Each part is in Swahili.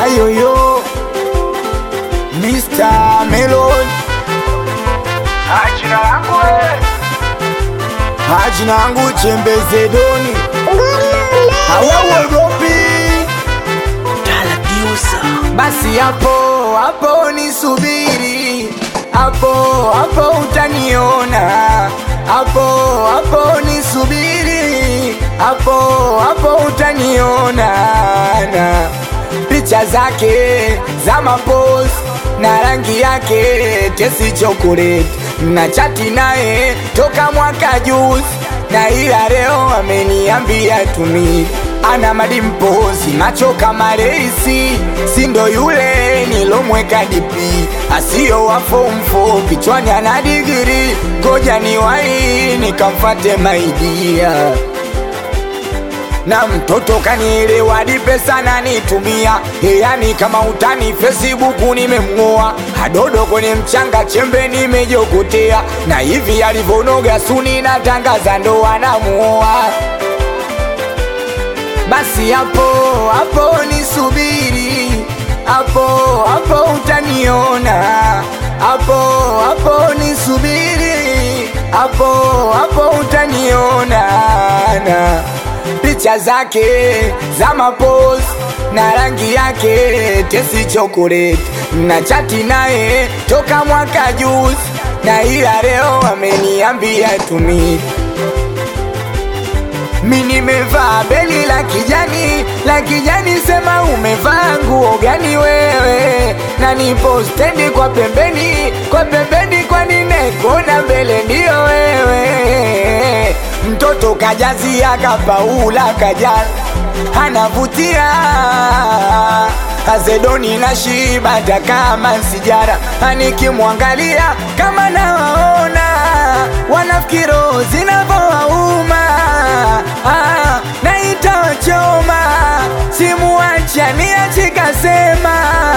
Hayoyo Mr. Melon Jina langu wewe Hajina yangu chembeze doni Hawauogopi Basi hapo hapo nisubiri Hapo hapo utaniona Hapo hapo nisubiri Hapo hapo utaniona na picha zake za mapos na rangi yake tesi chocolate na chati naye toka mwaka juzi na ila leo ameniambia tumi ana madimpozi macho kama reisi sindo yule nilomweka dipi asiyo wa form 4 kichwani ana digiri ngoja ni wai nikamfate maidia na mtoto kanielewa hadi pesa nanitumia yani kama utani Facebook nimemng'oa hadodo kwenye mchanga chembe nimejokotea na hivi alivyonoga suni natangaza ndoa namuoa basi hapo hapo nisubiri hapo hapo utaniona hapo hapo nisubiri hapo hapo utaniona na picha zake za mapos na rangi yake tesi chocolate na chati naye toka mwaka juzi na ila leo ameniambia tumi mi nimevaa beli la kijani la kijani, sema umevaa nguo gani wewe? Na nipo stendi kwa pembeni kwa pembeni, kwani nekona mbele ndio wewe. Mtoto kajazia kapaula kajana, anavutia Azedoni na shiba hata kama sijara, nikimwangalia kama nawaona wanafikiri roho zinavyowauma ah, na itawachoma simuacha niachikasema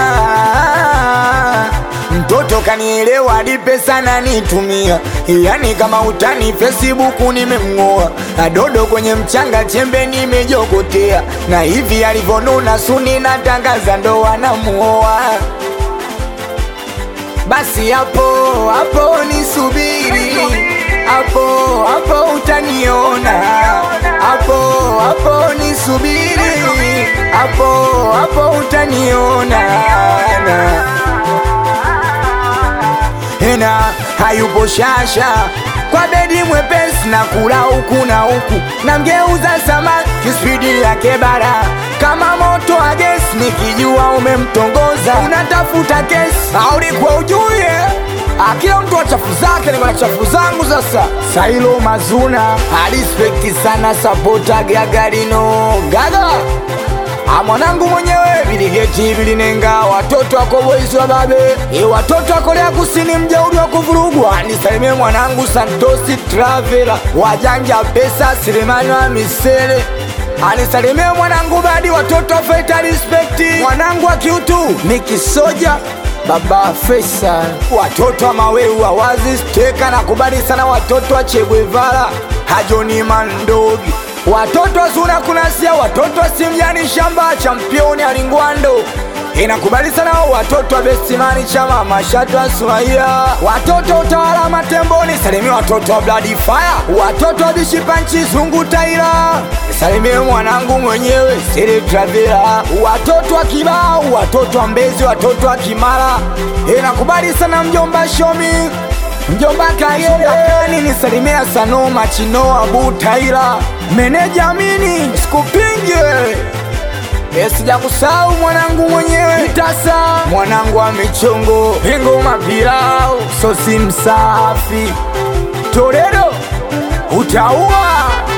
mtoto kanielewa hadi pesa nanitumia, yani kama utani Facebook nimemng'oa, adodo kwenye mchanga chembe nimejokotea, na hivi alivyonuna suni natangaza ndoa namuoa. Basi hapo hapo nisubiri, hapo hapo utaniona, hapo hapo nisubiri, hapo hapo utaniona na ena hayupo shasha kwa bedi mwepesi na kula huku na huku na mgeuza samaki spidi yake bara kama moto wa gesi nikijua umemtongoza unatafuta kesi aulikuwa ujue akila mtu wa chafu zake niko na chafu zangu sasa sailo mazuna alispekti sana sapota gagarino gaga Ah, mwanangu mwenyewe viligeti vilinenga watoto wako boisi wa babe e, watoto wa Korea Kusini mjauri wa kuvurugwa. Nisalimie mwanangu Santosi Travela wajanja pesa Selemani wa Misele anisalimie mwanangu Badi watoto wa Faita Respect mwanangu wa kiutu Mikisoja baba Faisal watoto wa Maweu awazi steka na kubali sana watoto wa Che Guevara Hajoni Mandogi watoto wa Zuna Kunasia, watoto wa Simjani Shamba, championi Alingwando inakubali sana watoto wa Bestimani Chama, Mashatu wa Sumaia, watoto wa utawala Matemboni, salimia watoto wa Bloody Fire, watoto wa Bishipanchi Zungu Taira, salimia mwanangu mwenyewe Siri Travela, watoto wa Kibao, watoto wa Mbezi, watoto wa Kimara, inakubali sana mjomba Shomi Mjomba Kayeni nisalimia Sanoma Chino Abu Taira meneja Amini sikupinge Sija kusahau mwanangu mwenyewe Tasa mwanangu wa michongo Pingo mapilau sosi msafi Torero utaua